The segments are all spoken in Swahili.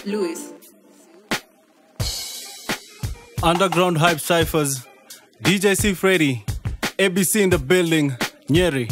Louis. Underground Hype Cyphers, DJ C. Freddy, ABC in the building, Nyeri.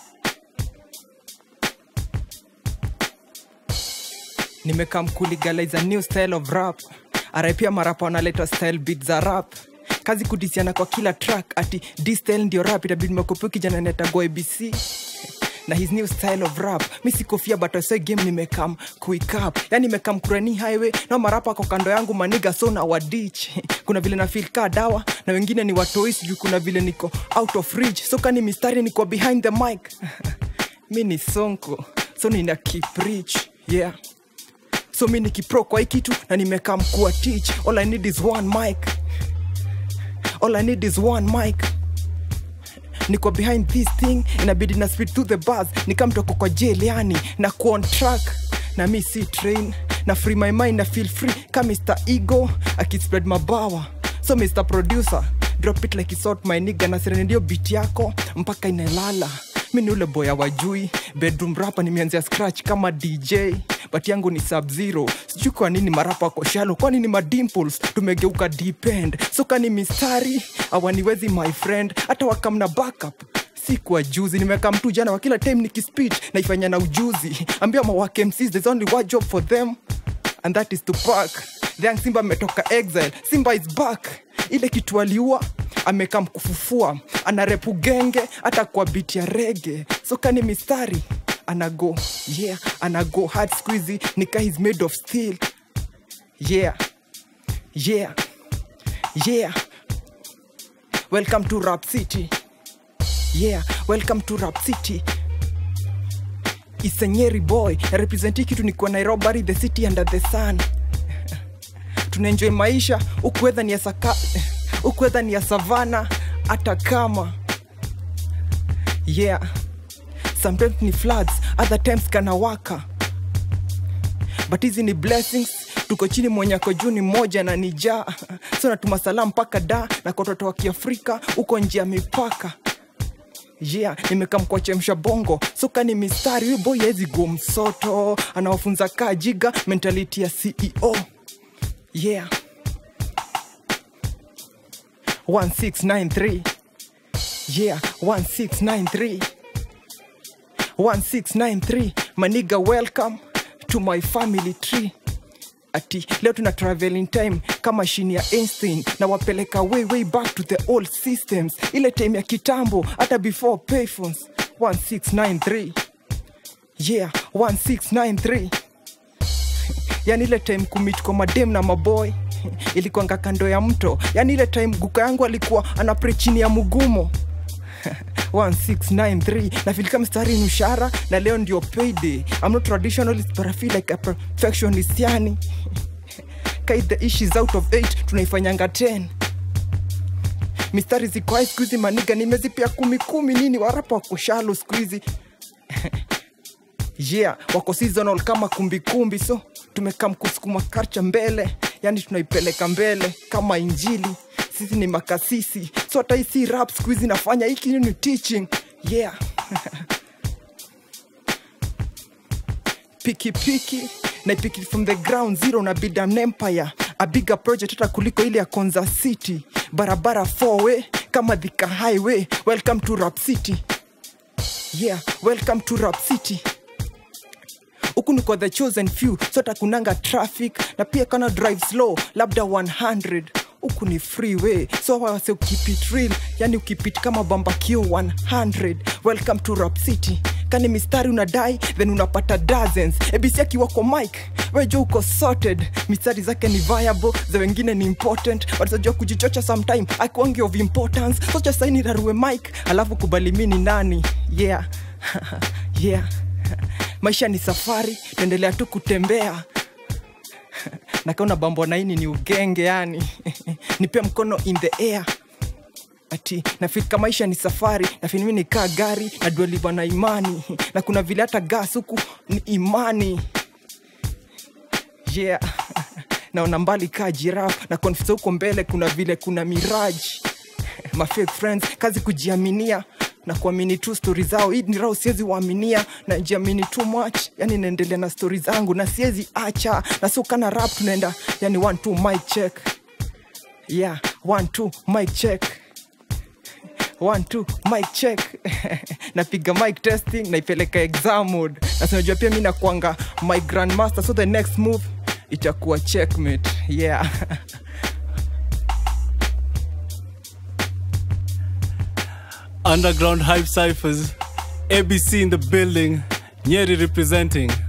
nimekam kulegalize a new style of rap arapia marapa wanaleta style beat za rap kazi kudisiana kwa kila track ati d style ndio rap itabidi mekopio kijana netagwa abc na his new style of rap mi sikofia but I say game nimekam quick up yani nimekam kurani highway na marapa kwa kando yangu maniga so na wadich kuna vile na feel ka dawa na wengine ni watois juu kuna vile niko out of reach so kani mistari niko behind the mic mi ni sonko so nina keep rich yeah so mi nikipro kwa hii kitu na nimekaa mkuwa teach all i need is one mic all i need is one mic niko behind this thing inabidi na speed to the bus nikamtoko kwa jail yani na kuon track na mi si train na free my mind na feel free ka mr ego akispread mabawa so mr producer drop it like isort my nigga na sireni ndio beat yako mpaka inalala mi ni ule boya wajui bedroom rapa nimeanzia scratch kama dj but yangu ni sub zero sijui kwa nini marapa wako shalo kwani ni madimples tumegeuka depend so kani mistari awaniwezi my friend hata wakamna backup si kwa juzi nimeweka mtu jana wa kila time nikispeech naifanya na ujuzi ambia mawake mcs there's only one job for them and that is to park the young simba ametoka exile simba is back ile kitu aliua amekam kufufua anarepu genge hata kwa biti ya rege so kani mistari anago yeah anago hard squeezy nika is made of steel yeah yeah yeah welcome to rap city yeah welcome to rap city isenyeri boy representi kitu ni kwa nairobi the city under the sun tunaenjoy maisha ukuedha ni ya saka ukuedha ni ya savana hata kama yeah sometimes ni floods other times kanawaka but hizi ni blessings tuko chini mwenyako juu ni moja na ni jaa so natuma salamu mpaka da na kwa watoto wa kiafrika huko nje ya mipaka yeah nimekamkwa chemsha bongo so kani mistari huyu boy hezi go msoto anawafunza kaa jiga mentality ya ceo yeah 1693 yeah 1693 1693 maniga welcome to my family tree ati leo tuna travel in time kama shini ya einstein na wapeleka way way back to the old systems ile time ya kitambo hata before payphones 1693 yeah 1693 yani ile time kumit kwa madem na maboy ilikuanga kando ya mto yani ile time guka yangu alikuwa anapre chini ya mugumo 1693 nafilika mstari ni mshara na leo ndio payday I'm not traditionalist but I feel like a perfectionist yani kai the issues out of 8 tunaifanyanga 10 mistari ziko hai skuizi maniga nimezipia kumi kumi nini warapa wako shalo skuizi yeah wako seasonal kama kumbikumbi so tumekam kusukuma karcha mbele yani tunaipeleka mbele kama injili sisi ni makasisi so hata hii si rap skuizi nafanya hiki ni teaching yeah pikipiki naipiki from the ground zero na build an empire a bigger project hata kuliko ile ya konza city barabara four way kama dhika highway welcome to rap city yeah welcome to rap city huku niko the chosen few sota kunanga traffic na pia kana drive slow labda 100 huku ni freeway so wase keep it real yani ukipit kama bambakio 100 welcome to rap city kani mistari unadai then unapata dozens abc akiwa kwa mike wejo uko sorted mistari zake ni viable za wengine ni important watajua kujichocha sometime akiwangi of importance socha saini rarue mike alafu kubali mi ni nani yeah yeah maisha ni safari tuendelea tu kutembea nakaona bambo naini ni ugenge yani nipe mkono in the air ati nafika maisha ni safari nafinimi nikaa gari nadualiva na imani na kuna vile hata gas huku ni imani yeah naona mbali kaa jiraf na konfisa huko mbele kuna vile kuna miraji my fake friends kazi kujiaminia na kuamini tu stori zao hii ni rao siwezi waaminia najiamini too much yani naendelea na stori zangu na siwezi acha na sio kana rap tunaenda yani one two mic check yeah one two mic check one two mic check napiga mic testing naipeleka exam mode na sinajua pia mi nakwanga my grandmaster so the next move itakuwa checkmate yeah Underground Hype Cyphers, ABC in the building, Nyeri representing.